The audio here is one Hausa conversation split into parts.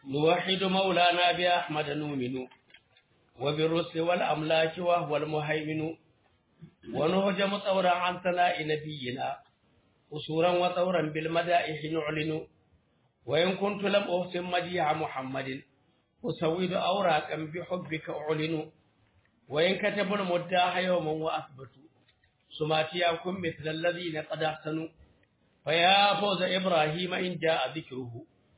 نوحد مولانا بأحمد نؤمن وبالرسل والأملاك وهو المهيمن ونهجم طورا عن ثناء نبينا قصورا وطورا بالمدائح نعلن وإن كنت لم أحسن مديع محمد أسود أوراقا بحبك أعلن وإن كتبوا المداح يوما وأثبتوا سماتياكم مثل الذين قد أحسنوا فيا فوز إبراهيم إن جاء ذكره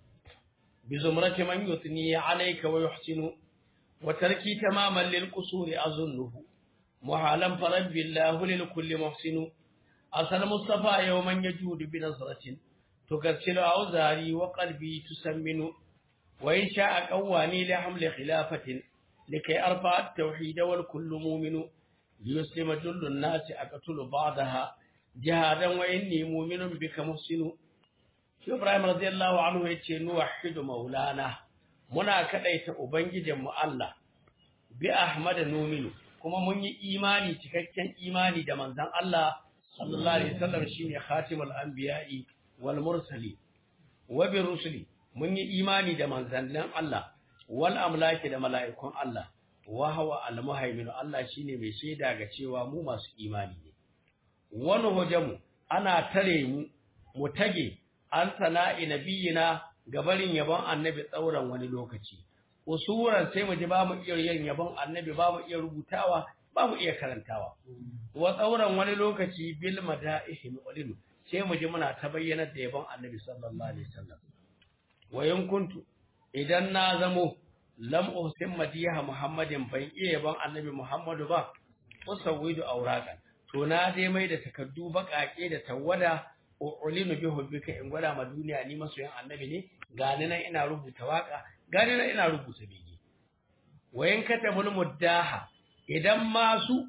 بزمرة من يثني عليك ويحسن وتركي تماما للقصور أظنه محالا فرب الله للكل محسن أصل مصطفى يوما يجود بنظرة تكسل أوزاري وقلبي تسمن وإن شاء قواني لحمل خلافة لكي أرفع التوحيد والكل مؤمن ليسلم جل الناس أقتل بعضها جهادا وإني مؤمن بك محسن shi Ibrahim radiyallahu anhu yace nuwahhidu maulana muna kadaita ubangijin mu Allah bi Ahmad numinu kuma mun yi imani cikakken imani da manzon Allah sallallahu alaihi wasallam shine khatimul anbiya'i wal mursali wa bi rusuli mun yi imani da manzannin Allah wal amlaki da mala'ikun Allah wa huwa al muhaimin Allah shine mai shaida ga cewa mu masu imani ne wani hojamu ana tare mu mu tage an sana'i nabiyina gabarin yabon annabi tsauran wani lokaci usuran sai mu ji ba mu iya yin yabon annabi ba mu iya rubutawa ba mu iya karantawa wa tsauran wani lokaci bil mada'ihi mu'lin sai mu ji muna ta bayyana da yabon annabi sallallahu alaihi wasallam wa in kuntu idan na zamo lam uhsin madiha muhammadin ban iya yabon annabi muhammadu ba usawwidu auraqan to na dai mai da takaddu baƙaƙe da tawada ulinu bi hubbika in gwada ma duniya ni masoyan annabi ne gani nan ina rubuta waka gani nan ina rubuta bege wayan katabul muddaha idan masu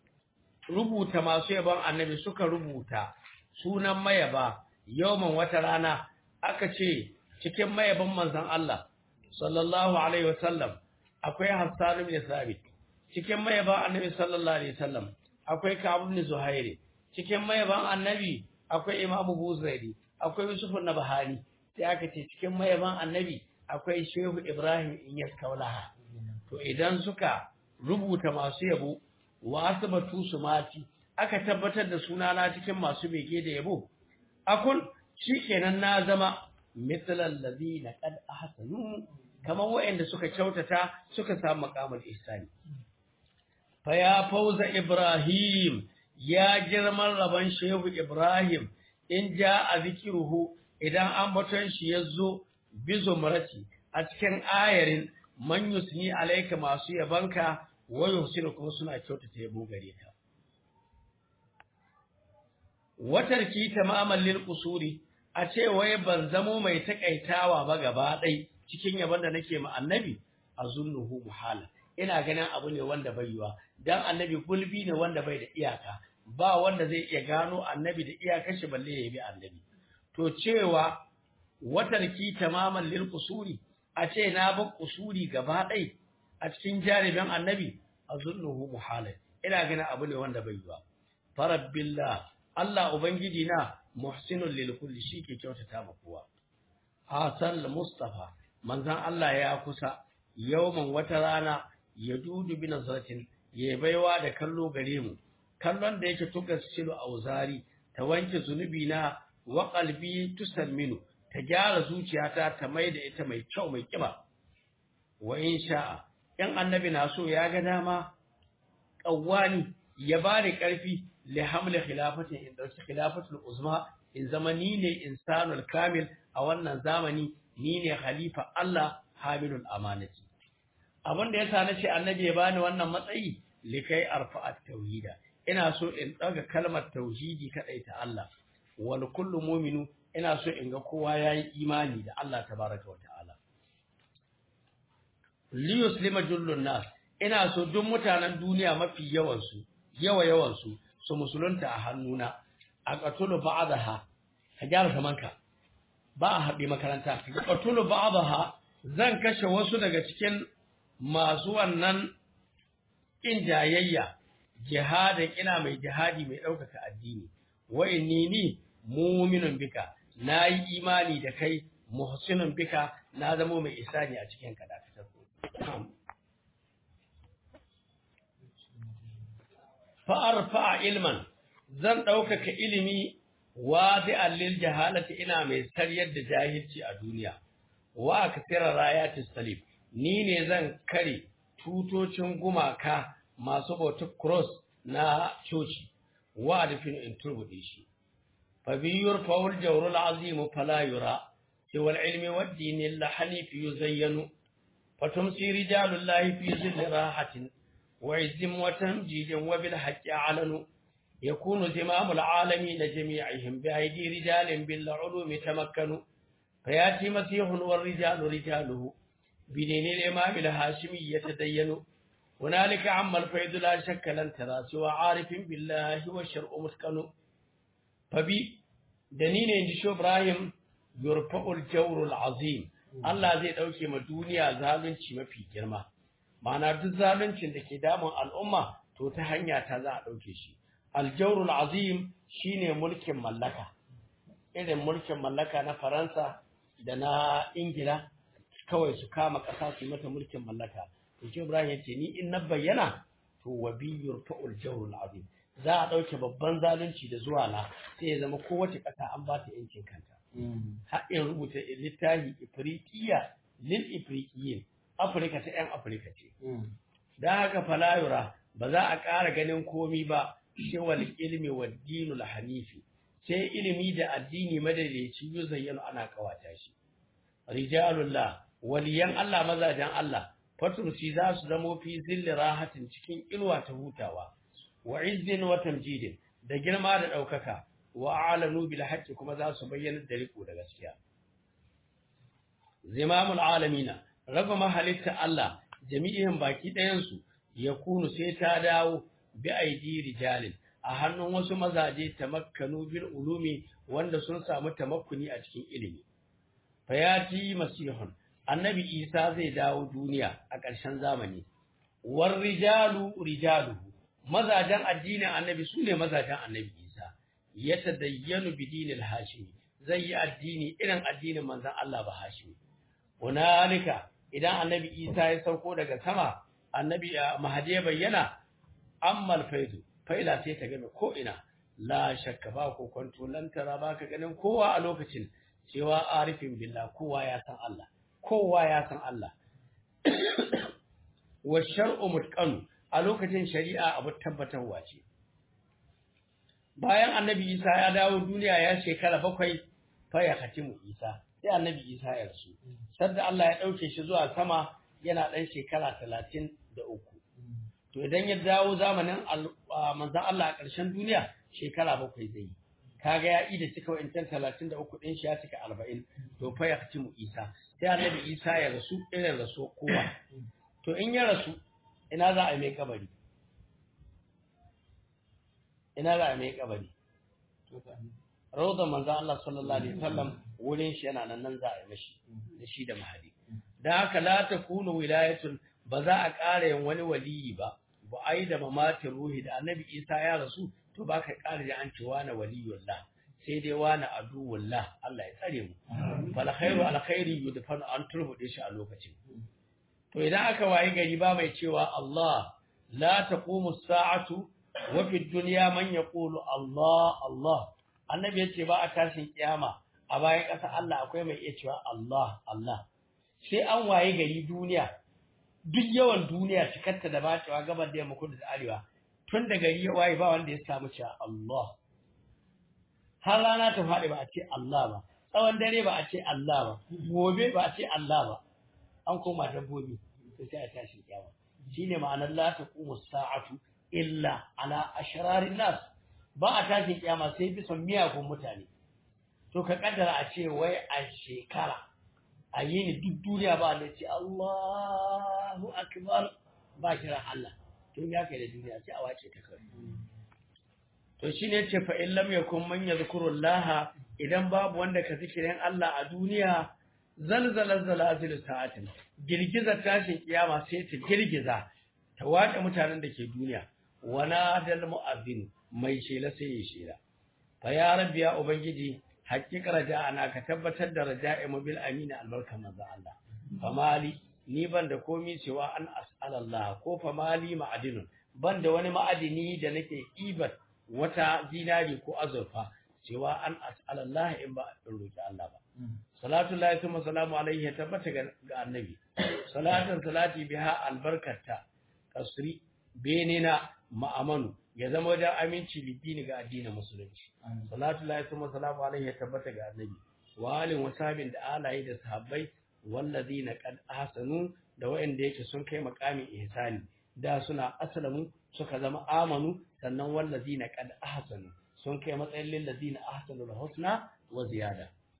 rubuta masu yaban annabi suka rubuta sunan mayaba yawman wata rana aka ce cikin mayaban manzon Allah sallallahu alaihi wasallam akwai Hassan ibn Sabit cikin mayaban annabi sallallahu alaihi wasallam akwai Ka'ab ibn Zuhairi cikin mayaban annabi akwai imamu buzairi akwai yusuf na bahani sai aka ce cikin mayaban annabi akwai shehu ibrahim inyas kaulaha to idan suka rubuta masu yabo wa asbatu su mati aka tabbatar da sunana cikin masu bege da yabo akun shikenan na zama mithlal ladina qad ahsanu kamar waɗanda suka kyautata suka samu maqamul ihsani fa ya fauza ibrahim ya girman rabon shehu Ibrahim in ja a zikiruhu idan an baton shi ya zo bizo marati a cikin ayarin man yusni alaika masu yabanka wa yusinu kuma suna kyautata yabo gare ka watarki tamaman lil qusuri a ce wai ban zamo mai takaitawa ba gaba ɗai cikin yabon da nake ma annabi azunnuhu muhala ina ganin abu ne wanda bai yiwa dan annabi gulbi ne wanda bai da iyaka ba wanda zai iya gano annabi da iyakar shi balle ya bi annabi to cewa watarki tamaman lil qusuri a ce na ba qusuri gaba ɗai a cikin jaribin annabi azunnuhu muhalal ina ganin abu ne wanda bai yiwa farabbillah Allah ubangiji na muhsinul lil kulli shike kyautata ma kowa hasan mustafa manzon Allah ya kusa yawman wata rana ya dudu bi nazratin ya baiwa da kallo gare mu kallon da yake tuka silu auzari ta wanke zunubi na wa qalbi tusamminu ta gyara zuciyata ta mai da ita mai kyau mai kiba wa in sha'a in annabi na so ya ga dama qawwani ya bani karfi li hamli khilafatin in dauki khilafatul uzma in zama ni ne insanul kamil a wannan zamani ni ne khalifa Allah hamilul amanati abin da yasa nace annabi ya bani wannan matsayi likai arfa'at tauhida ina so in daga kalmar tauhidi kadai ta Allah wal kullu mu'minu ina so in ga kowa yayi imani da Allah tabaraka wa ta'ala li yuslima jullun nas ina so duk mutanen duniya mafi yawan su yawa yawan su su musulunta a hannuna a qatulu ba'daha ka gyara zamanka ba a haɗe makaranta ka qatulu ba'daha zan kashe wasu daga cikin masu wannan in jayayya jihadin ina mai jihadi mai ɗaukaka addini wa inni ni mu'minun bika nayi imani da kai muhsinun bika na zamo mai isani a cikin ka dakatar fa arfa ilman zan ɗaukaka ilimi wadi'an lil jahalati ina mai saryar da jahilci a duniya wa kasira rayatis salib ni ne zan kare tutocin gumaka masu bautar cross na coci wa adfin in turbude shi fa biyur faul jawrul azim fala yura siwa ilmi wad din la hanif yuzayyanu fatumsi rijalullahi fi zilli rahatin wa izzim wa tamjidin wa bil haqqi alanu يكون زمام العالمين جميعهم بأيدي رجال بالعلوم تمكنوا فيأتي مسيح والرجال رجاله بدين الإمام الهاشمي يتدين هنالك عم الفيض لا شك لن ترى سوى عارف بالله والشرع مسكن فبي دنين عند شو إبراهيم يرفع الجور العظيم Allah zai ɗauke ma duniya zalunci mafi girma, ma'ana duk zaluncin da ke damun al'umma to ta hanya ta za a ɗauke shi. Aljaurul azim shine mulkin mallaka, irin mulkin mallaka na Faransa da na Ingila kawai su kama ƙasa su mata mulkin mallaka. To shi Ibrahim ya ce ni in na bayyana to wa biyur fa'ul jawrul azim. Za a ɗauke babban zalunci da zuwa na sai ya zama kowace ƙasa an ba ta yancin kanta. Har in rubuta littafi Ifriqiya lil Ifriqiyin Afirka ta 'yan Afirka ce. Da haka falayura ba za a ƙara ganin komi ba shewal ilmi wa dinul hanifi sai ilimi da addini madaidaici yuzayyanu ana kawata shi rijalullah waliyan Allah mazajen Allah fatumsi za su zamo fi zilli rahatin cikin ilwa ta hutawa wa izzin wa tamjidin da girma da daukaka wa alanu bil haqqi kuma za su bayyana da riko da gaskiya zimamul alamina raba mahalitta Allah jami'in baki ɗayan su yakunu sai ta dawo bi aidi rijalin a hannun wasu mazaje tamakkanu bil ulumi wanda sun samu tamakkuni a cikin ilimi fayati masihun annabi isa zai dawo duniya a ƙarshen zamani war rijalu rijaluhu mazajen addinin annabi su ne mazajen annabi isa ya tadayyanu bi dinil hashimi zai yi addini irin addinin manzon Allah ba hashimi hunalika idan annabi isa ya sauko daga sama annabi mahadi bayyana ammal faidu faila sai ta game ko ina la shakka ba ko kwanto lan tara ba ka ganin kowa a lokacin cewa arifin billah kowa ya san Allah kowa ya san Allah wa shar'u mutqan a lokacin shari'a abu tabbatarwa ce bayan annabi Isa ya dawo duniya ya shekara bakwai fa ya khatimu Isa sai annabi Isa ya rasu sadda Allah ya dauke shi zuwa sama yana dan shekara 33 to idan ya dawo zamanin manzan Allah a ƙarshen duniya shekara bakwai zai yi kaga ya ida cika wa'incan talatin da uku ɗin shi ya cika arba'in to fa ya mu isa sai annabi isa ya rasu irin rasu kowa to in ya rasu ina za a mai kabari ina za a mai kabari rawdan manzan Allah sallallahu alaihi wasallam wurin shi yana nan nan za a yi mashi da shi da mahadi dan haka la takunu wilayatun ba za a ƙara yin wani waliyi ba ba a yi da mamatin ruhi da annabi isa ya rasu to ba ka ƙara da an ce wani waliyullah sai dai wani aduwullah Allah ya tsare mu fal khairu al khairi yudfan an turbude shi a lokacin to idan aka wayi gari ba mai cewa Allah la taqumu sa'atu wa fi dunya man yaqulu Allah Allah annabi yace ba a tashin kiyama a bayan ƙasa Allah akwai mai iya cewa Allah Allah sai an waye gari duniya duk yawan duniya cikarta da bacewa gabar da yamma kudu da arewa tun da gari ya waye ba wanda ya samu cewa Allah har rana ta faɗi ba a ce Allah ba tsawon dare ba a ce Allah ba gobe ba a ce Allah ba an koma dabbobi to sai a tashi kiyama shine ma'anar la taqumu sa'atu illa ala ashrarin nas ba a tashi kiyama sai bisa miyagun mutane to ka kaddara a ce wai a shekara a yi ni duk duniya ba da ce Allahu akbar ba kiran Allah to ya kai da duniya sai a wace ta kawai to shine ce fa in lam yakun man yadhkurullah idan babu wanda ka zikirin Allah a duniya zalzala zalazil sa'atin girgizar tashin kiyama sai ta girgiza ta wace mutanen da ke duniya wana dal mu'azzin mai shela sai ya shela fa ya rabbi ya ubangiji haƙiƙa raja'ana ka tabbatar da raja'i mu bil amina albarka manzo Allah famali ni ban da komi cewa an as'alallah ko famali ma'adinun ban da wani ma'adini da nake ibar wata zinari ko azurfa cewa an as'alallah in ba in roki Allah ba salatu lahi kuma salamu alaihi ya tabbata ga annabi salatan salati biha albarkata kasri benina ma'amanu ya zama wajen aminci bidini ga addinin musulunci salatu lahi kuma salamu alaihi ya tabbata ga annabi wa alin wasabin da alaye da sahabbai wallazina qad ahsanu da wa'anda yake sun kai makamin ihsani da suna aslamu suka zama amanu sannan wallazina qad ahsanu sun kai matsayin lillazina ahsanu husna wa ziyada